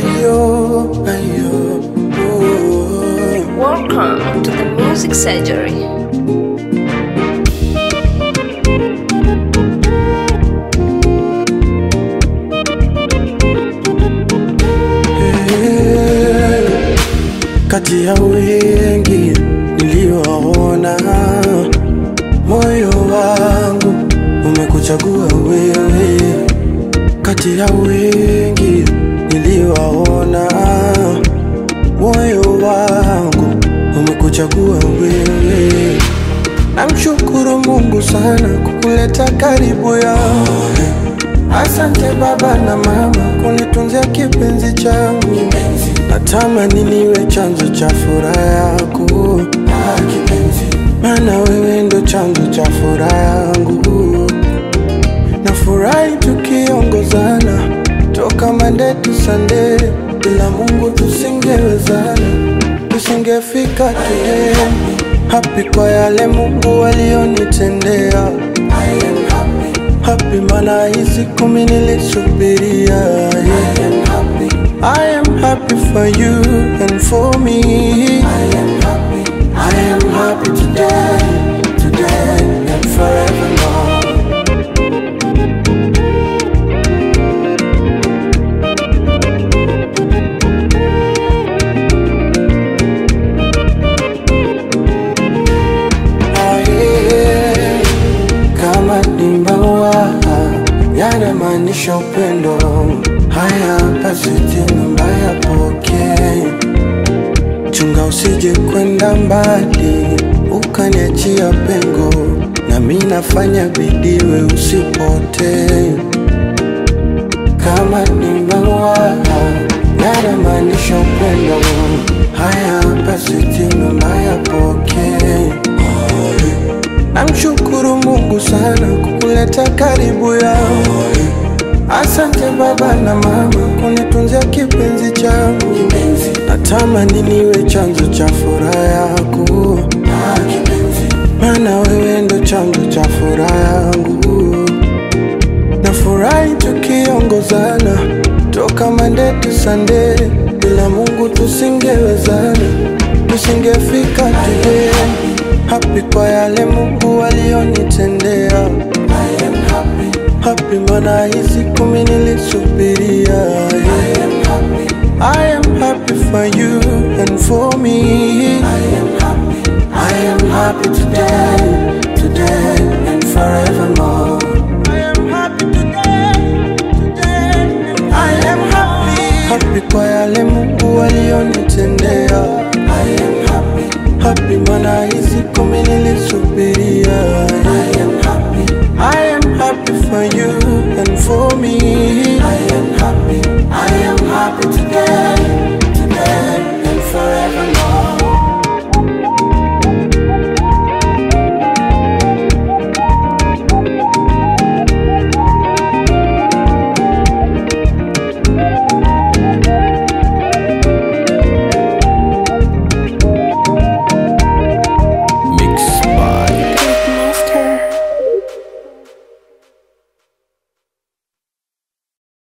Ayo, ayo, oh. Welcome to the Music Surgery. Eh, Kati ya wengi niliowaona, moyo wangu umekuchagua wewe. Kati ya wengi niliowaona, moyo wangu umekuchagua wewe. Namshukuru Mungu sana kukuleta karibu yangu. Asante baba na mama kunitunzia kipenzi changu. Natamani niwe chanzo cha furaha yako, maana wewe ndo chanzo cha furaha yangu. Nafurahi tukiongozana toka Monday to Sunday, bila Mungu tusingewezana, tusingefika today. Happy kwa yale Mungu alionitendea. I am happy. Happy maana hii siku mimi nilisubiria. Yeah. I am happy for you and for me. I am happy. I am happy today, today and forevermore. Aye, kama ni maua yanamaanisha upendo. Haya basi tena mbaya pokee, chunga usije kwenda mbali ukaniachia pengo, na mi nafanya bidii we usipotee. Kama ni maua yanamaanisha upendo. Haya basi tena mbaya pokee Namshukuru Mungu sana kukuleta karibu yangu. Asante baba na mama kunitunzia kipenzi changu. Natamani niwe chanzo cha furaha yako, maana wewe ndo chanzo cha furaha yangu. Nafurahi tukiongozana toka Monday to Sunday, bila Mungu tusingewezana, tusingefika today. Happy kwa yale Mungu alionitendea. I am happy. Happy maana hii siku mimi nilisubiria. I am happy. I am happy for you and for me. I am happy. I am happy today, today and forevermore.